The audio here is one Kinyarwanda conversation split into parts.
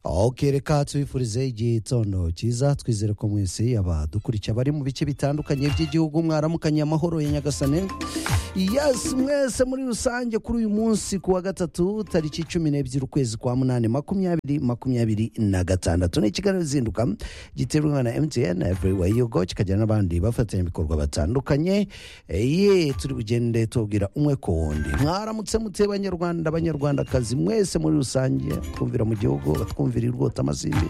okere ka tubifurize igitondo cyiza twizere ko mwese abadukurikiye abari mu bice bitandukanye by'igihugu mwaramukanye amahoro ya nyagasane yesi mwese muri rusange kuri uyu munsi ku wa gatatu tariki cumi n'ebyiri ukwezi kwa munani makumyabiri makumyabiri na gatandatu ni ikiganiro zinduka giterwa na mtn everywhere you go kikajyana n'abandi bafatanyabikorwa batandukanye Eh, ye turi bugende tubwira umwe ku wundi mwaramutse muteye abanyarwanda abanyarwandakazi mwese muri rusange twumvira mu gihugu batwumvira irwota amazimbi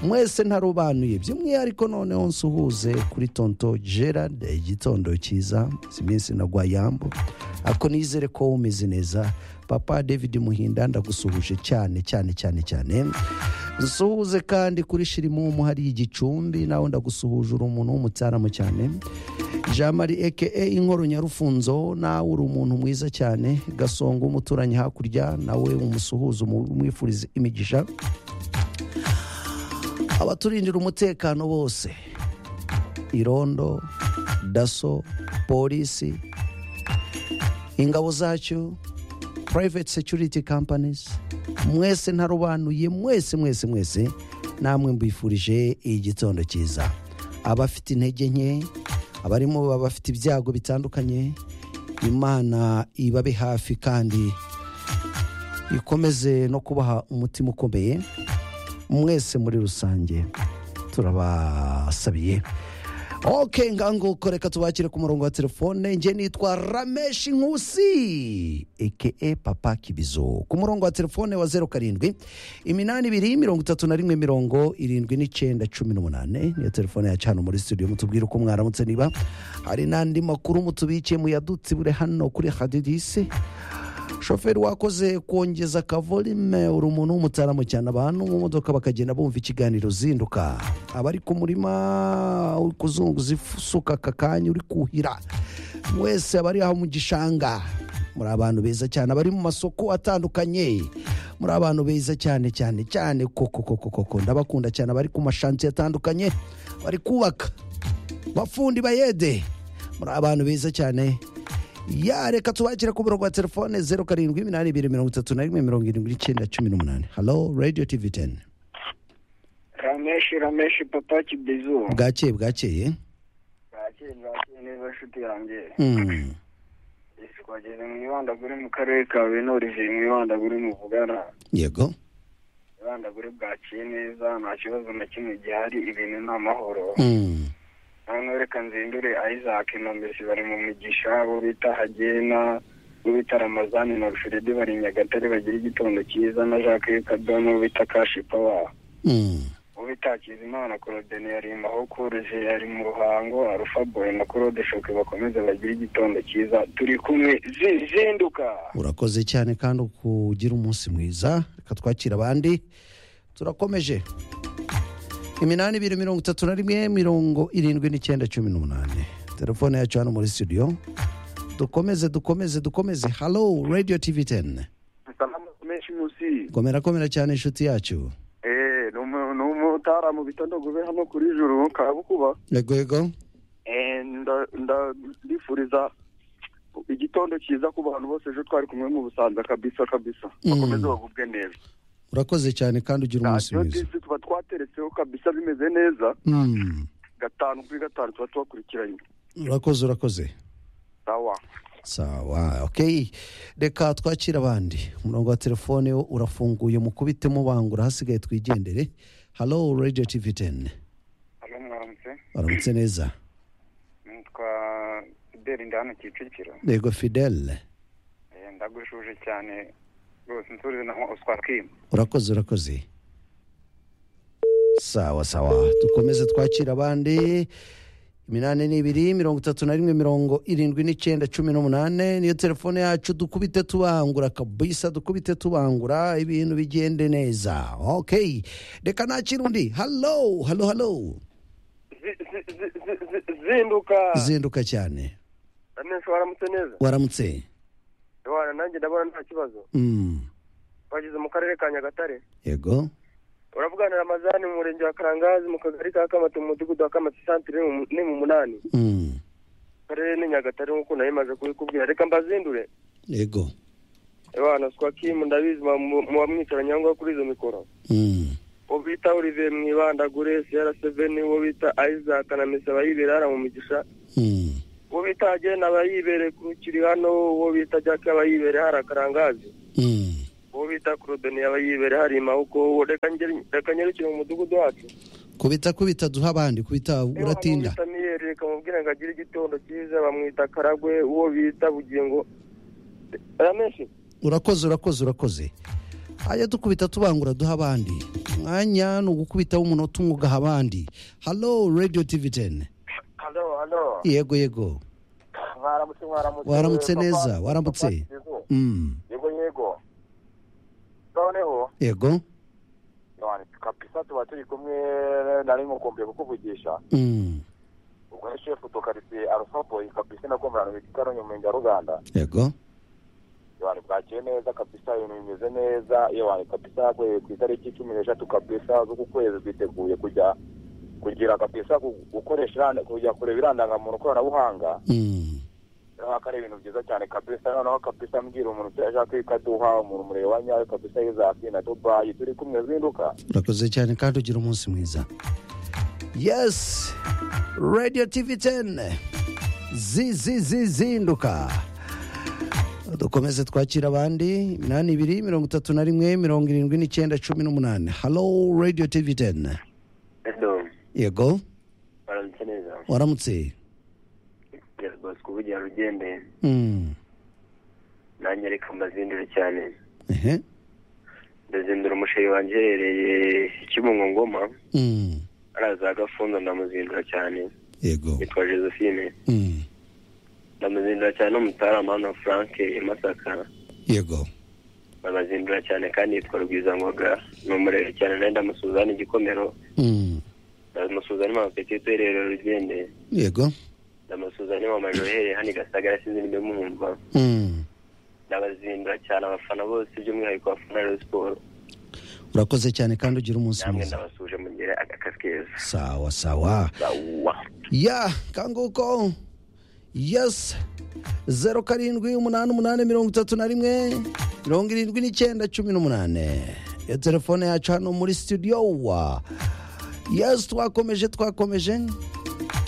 mwese ntarobanuye by'umwihariko noneho nsuhuze kuri tonto gerard igitondo cyiza si iminsi nagwa yambo ako nizere ko umeze neza papa david muhinda ndagusuhuje cyane cyane cyane cyane dusuhuze kandi kuri shirimumu hari igicumbi nawe ndagusuhuje uri umuntu w'umutsaramu cyane jean marie eke inkoro nyarufunzo nawe uri umuntu mwiza cyane gasongo umuturanyi hakurya nawe umusuhuze umwifurize imigisha abaturindira umutekano bose irondo daso polisi ingabo zacyo private security companies mwese ntarobanuye mwese mwese mwese namwe mbifurije igitondo cyiza abafite intege nke abarimo abafite ibyago bitandukanye imana ibabe hafi kandi ikomeze no kubaha umutima ukomeye mwese muri rusange turabasabiye ok nganguko reka tubakire ku murongo wa telefone njye nitwa rameshi nkusi eke papa kibizo ku murongo wa telefone wa zeru karindwi iminani ibiri mirongo itatu na rimwe mirongo irindwi n'icyenda cumi n'umunane niyo telefone ya cana muri studio mutubwire uko mwaramutse niba hari n'andi makuru mutubikiye muyadutse bure hano kuri hadidisi shoferi wakoze kongeza akavolime uri umuntu w'umutaramu cyane abantu mu modoka bakagenda bumva ikiganiro zinduka abari ku murima uri kuzunguza isuka aka kanya uri kuhira mwese abari aho mu gishanga muri abantu beza cyane abari mu masoko atandukanye muri abantu beza cyane cyane cyane koko koko koko ndabakunda cyane abari ku mashansiye atandukanye bari kubaka bafundi bayede muri abantu beza cyane ya reka tubakire ku murongo wa telefone zeru karindwi iminani ibiri mirongo itatu na rimwe mirongo irindwi n'icyenda cumi n'umunani halo radiyo tivi teni rameshi rameshi papa kibizu bwakeye bwakeye bwakeye bwakeye neza nshuti yanjye Hmm. isi twageze mu ibandagure mu karere ka benorive mu ibandagure mu bugara yego ibandagure bwakiye neza nta kibazo na kimwe gihari ibintu ni amahoro Hmm. noneho reka nzindure isaac nombesi bari mu migisha bo bita hagena bo bita ramazani na rushorede bari i nyagatare bagira igitondo cyiza na jacques kadono bo bita kashi pawa Hmm. ubitakiza imana korodeni yari aho koroje yari mu ruhango arufa boy na korode shoke bakomeze bagire igitondo cyiza turi kumwe zi- zinduka urakoze cyane kandi ukugira umunsi mwiza reka twakira abandi turakomeje iminani ibiri mirongo itatu na rimwe mirongo irindwi n'icyenda cumi n'umunani telefone yacu hano muri studio dukomeze dukomeze dukomeze halo radiyo tivi teni salamu menshi munsi komera komera cyane inshuti yacu eh ni umu- ni umutara mu bitondo gube hano kuri juru kabukuba yego yego eh nda- ndabifuriza igitondo cyiza ku bantu bose ejo twari kumwe mu busanza kabisa kabisa Mm. bakomeze bagubwe neza urakoze cyane kandi ugira umunsi radiyo mwiza disi tuba twateretseho kabisa bimeze neza Hmm. gatanu kuri gatanu tuba tubakurikiranye urakoze urakoze sawa sawa ok reka twakire abandi umurongo wa telefone wo urafunguye mukubitemo bangura hasigaye twigendere halo radiyo tivi teni hano mwaramutse baramutse neza nitwa fideli ndi hano kicukiro yego fidele Eh, ndagushuje cyane rwose nsurize na oswar kim urakoze urakoze sawa sawa dukomeze twakira abandi iminani n'ibiri mirongo itatu na rimwe mirongo irindwi n'icyenda cumi n'umunane niyo telefone yacu dukubite tubangura kabisa dukubite tubangura ibintu bigende neza ok reka nakira undi halo halo halo Zi- zi- zi- zi- zi- zinduka zinduka cyane amenshi waramutse neza waramutse wana nanjye ndabona nta kibazo Mm, bageze mu karere ka nyagatare yego uravuganira amazani mu murenge wa karangazi mu kagari ka kamata mu mudugudu wa kamata santire ni mu- ni mu munani Mm, karere ni nyagatare nk'uko nari maze kubikubwira reka mbazindure yego abana swakimu ndabizi mu- mu- muba mwicaranye aho ngaho kuri izo mikoro Mm, uwo bita olivier mwibandagure siyara seveni uwo bita isaac na mesa abayibera mu mugisha Hmm. uwo bita agenda abayibere ku kiri hano uwo bita jacques abayibere hari akarangazi Hmm. uwo bita claudine abayibere hari imawuko uwo reka ngere- reka nyerekere mu mudugudu wacu kubita kubita duha abandi kubita uratinda uwo bita miyeri reka mubwire ngo agire igitondo cyiza bamwita karagwe uwo bita bugingo ramenshi urakoze urakoze urakoze ajya dukubita tubangura duha abandi umwanya ni ugukubitaho umunota umwe ugaha abandi halo radio tv 10 hano hano yego yego mwaramutse mwaramutse Waramutse Papa- neza, Papa waramutse. Kizizo. Mm. yego yego noneho yego none kapisa tuba turi kumwe nari mukumbuye kukuvugisha Mm. ubwo ni shefu tukaritiye arufaboyi kapisa nakumburana mu gikaronyi mu murenge wa ruganda yego abantu bwakiye neza kabisa ibintu bimeze neza iyo abantu kabisa yaguye ku itariki cumi n'eshatu kabisa z'uku kwezi twiteguye kujya kugira kabisa gu- gukoresha iranda- kujya kureba irandangamuntu koranabuhanga Mm. noneho ko ari ibintu byiza cyane kabisa noneho kabisa mbwira umuntu ufite ashaka ikaduha umuntu mureba nyawe kabisa yizaki na dubayi turi kumwe zinduka urakoze cyane kandi ugira umunsi mwiza yes radio tv 10 zizinduka dukomeze twakira abandi iminani ibiri mirongo itatu na rimwe mirongo irindwi n'icyenda cumi n'umunani halo radio tv 10 edo yego baramutse neza waramutse yego bosco ubugira rugende Mm. nanjye reka mbazindure cyane ehe ndazindura umusheri wanjye uherereye kibungo ngoma Mm. araza gafundo ndamuzindura cyane yego yitwa josephine Mm. ndamuzindura cyane n'umutarama hano frank i masaka yego ndamuzindura cyane kandi yitwa rugwizangoga ni umurere cyane nawe ndamusuza igikomero Mm. ndamusuza n'imama petite uherereye rugende yego ndamusuza n'imama johereye hano i gasagara sinzindi mwumva Mm. ndabazindura cyane abafana bose by'umwihariko abafana ba Rayon siporo urakoze cyane kandi ugira umunsi namwe mwiza ndabasuje mugire akazi keza sawa sawa sawa ya kanguko yes zeru karindwi umunani umunani mirongo itatu na rimwe mirongo irindwi n'icyenda cumi n'umunani iyo telefone yacu hano muri studio wa yes twakomeje twakomeje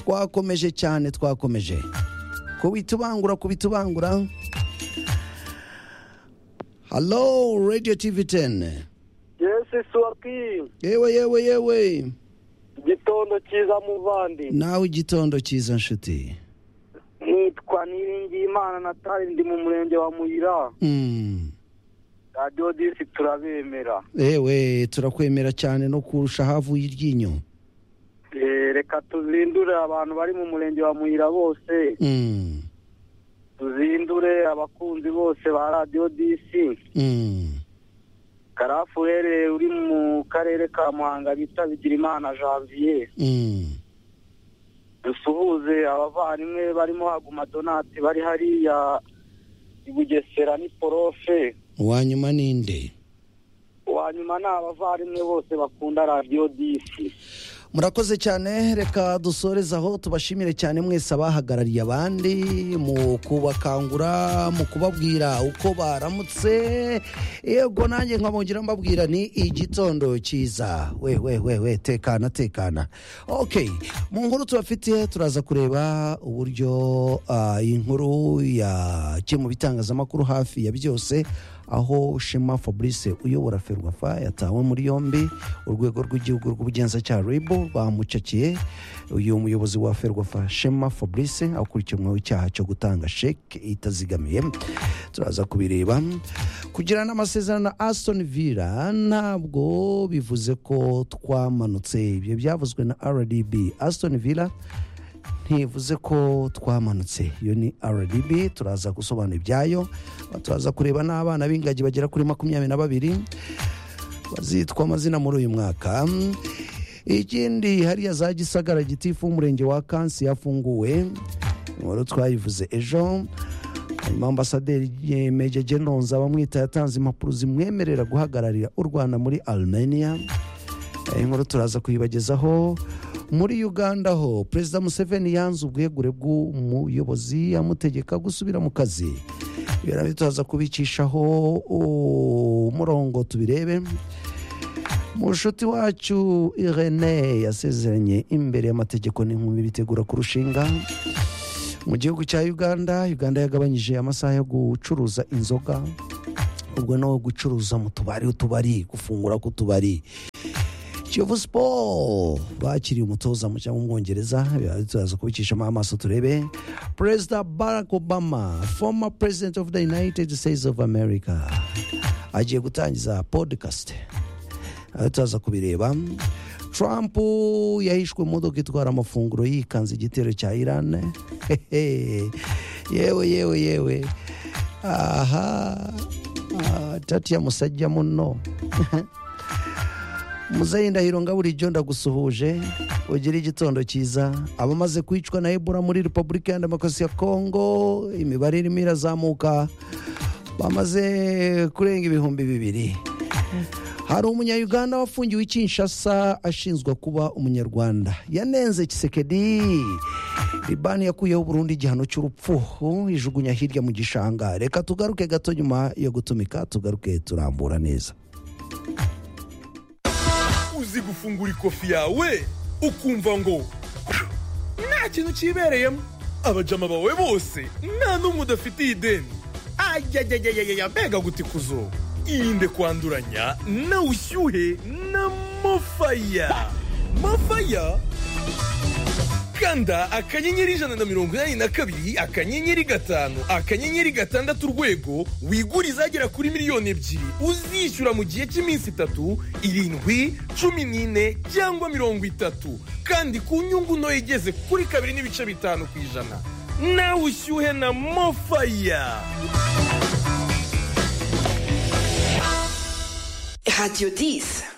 twakomeje cyane twakomeje kubitubangura kubitubangura halo radio tv 10 yesi suwaki yewe yewe yewe igitondo cyiza muvandi nawe igitondo cyiza nshuti nitwa niringiyimana natali ndi mu murenge wa muyira mm. radiyo disi turabemera ewe turakwemera cyane no kurusha havuye iryinyo Eh, reka tuzindure abantu bari mu murenge wa muyira bose Mm, tuzindure abakunzi bose ba radiyo disi mm. karafuwere uri mu karere ka muhanga bita bigirimana janvier Mm. dusuhuze abavandimwe barimo haguma donati bari hariya i bugesera ni porofe uwanyuma ninde uwa nyuma ni abavandimwe bose bakunda radiyo disi murakoze cyane reka dusoreze aho tubashimire cyane mwese abahagarariye abandi mu kubakangura mu kubabwira uko baramutse yego nanjye nkabongera mbabwira ni igitondo cyiza we we we we tekana tekana ok mu nkuru tubafitiye turaza kureba uburyo ah, iyi nkuru ya kimwe mu bitangazamakuru hafi ya byose aho Shema Fabrice uyobora Ferwafa yatawe muri yombi urwego rw'igihugu rw'ubugenzacyaha RIB bamucakiye uyu muyobozi wa Ferwafa Shema Fabrice akurikiranweho icyaha cyo gutanga sheke itazigamiye turaza kubireba kugirana amasezerano na Aston Villa ntabwo bivuze ko twamanutse ibyo byavuzwe na RDB Aston Villa ntivuze ko twamanutse iyo ni rdb turaza gusobanura ibyayo turaza kureba n'abana b'ingagi bagera kuri makumyabiri na babiri bazitwa amazina muri uyu mwaka ikindi hariya za gisagara gitifu w'umurenge wa kansi yafunguwe inkuru twayivuze ejo hanyuma ambasaderi eh, Major General Nzabamwita yatanze impapuro zimwemerera guhagararira u Rwanda muri Armenia Eh, inkuru turaza kuyibagezaho muri uganda ho perezida museveni yanze ubwegure bw'umuyobozi amutegeka gusubira mu kazi ibirabyo turaza kubicishaho umurongo tubirebe mushuti wacu irene yasezeranye imbere y'amategeko n'inkumi bitegura kurushinga mu gihugu cya uganda uganda yagabanyije amasaha yo gucuruza inzoga ubwo no gucuruza mu tubari utubari gufungura k'utubari kiyovu siporo bakiriye umutoza mushya w'umwongereza turaza kubicishamo amaso turebe perezida barack obama former president of the united states of america agiye gutangiza podcast aho turaza kubireba trump yahishwe mu modoka itwara amafunguro yikanze igitero cya irani yewe yewe yewe aha ah, tatiya musajja muno muzeyi ndahiro ngaburijyo ndagusuhuje ugire igitondo cyiza abamaze kwicwa na ebola muri repubulika ya demokarasi ya kongo imibare irimo irazamuka bamaze kurenga ibihumbi bibiri hari umunyayuganda wafungiwe i kinshasa ashinzwa kuba umunyarwanda yanenze kisekedi libani yakuyeho burundu igihano cy'urupfu ijugunya hirya mu gishanga reka tugaruke gato nyuma yo gutumika tugaruke turambura neza uzi gufungura ikofi yawe ukumva ngo nta kintu cyibereyemo abajama bawe bose nta n'umwe udafitiye ideni ayayayayaya mbega guti kuzo irinde kwanduranya na ushyuhe na mofaya mofaya kanda akanyenyeri ijana na mirongo inani na kabiri akanyenyeri gatanu akanyenyeri gatandatu urwego wigure izagera kuri miliyoni ebyiri uzishyura mu gihe cy'iminsi itatu irindwi cumi n'ine cyangwa mirongo itatu kandi ku nyungu ntoya igeze kuri kabiri n'ibice bitanu ku ijana nawe ushyuhe na mofaya Radio 10.